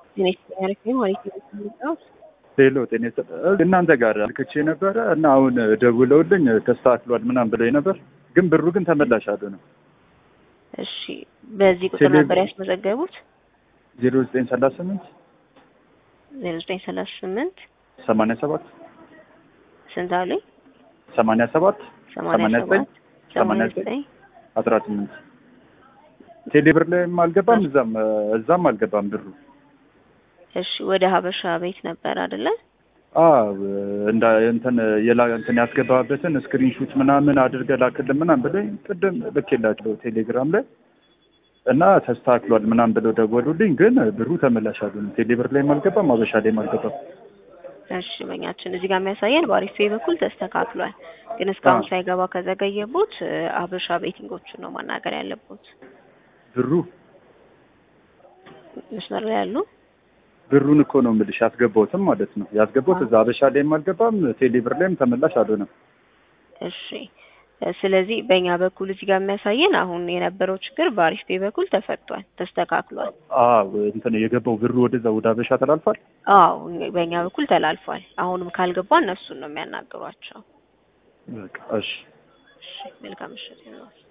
ሄሎ ጤና እናንተ ጋር ልክቼ ነበረ እና አሁን ደውለውልኝ ተስተካክሏል ምናምን ብለኝ ነበር፣ ግን ብሩ ግን ተመላሽ አሉ ነው። እሺ በዚህ ቁጥር ነበር ያስመዘገቡት? ዜሮ ዘጠኝ ሰላሳ ስምንት ዜሮ ዘጠኝ ሰላሳ ስምንት ሰማንያ ሰባት ስንት አሉኝ? ሰማንያ ሰባት ሰማንያ ሰባት ሰማንያ ዘጠኝ አስራ ስምንት ቴሌብር ላይም አልገባም እዛም እዛም አልገባም ብሩ። እሺ ወደ ሀበሻ ቤት ነበር አይደለ? አዎ እንዳ እንትን የላ እንትን ያስገባበትን ስክሪንሹት ምናምን አድርገህ ላክልን ምናምን ብለኝ ቅድም ልኬላቸው ቴሌግራም ላይ እና ተስተካክሏል ምናምን ብለው ደወሉልኝ። ግን ብሩ ተመላሽ አሉኝ። ቴሌብር ላይም አልገባም ሀበሻ ላይም አልገባም። እሺ በኛችን እዚህ ጋር የሚያሳየን በአሪፍ ፔይ በኩል ተስተካክሏል። ግን እስካሁን ሳይገባ ከዘገየቦት ሀበሻ ቤቲንጎቹን ነው ማናገር ያለቦት። ብሩ መስመር ላይ ያሉ ብሩን እኮ ነው የምልሽ ያስገባሁትም ማለት ነው ያስገባሁት እዛ ሀበሻ ላይም አልገባም ቴሌብር ላይም ተመላሽ አልሆነም። እሺ ስለዚህ በእኛ በኩል እዚህ ጋር የሚያሳየን አሁን የነበረው ችግር በአሪፍ ፔይ በኩል ተፈቷል፣ ተስተካክሏል። አዎ እንትን የገባው ብሩ ወደዛ ወደ ሀበሻ ተላልፏል። አዎ በእኛ በኩል ተላልፏል። አሁንም ካልገባ እነሱን ነው የሚያናግሯቸው። በቃ እሺ እሺ መልካም ምሽት ይሁንልዎት።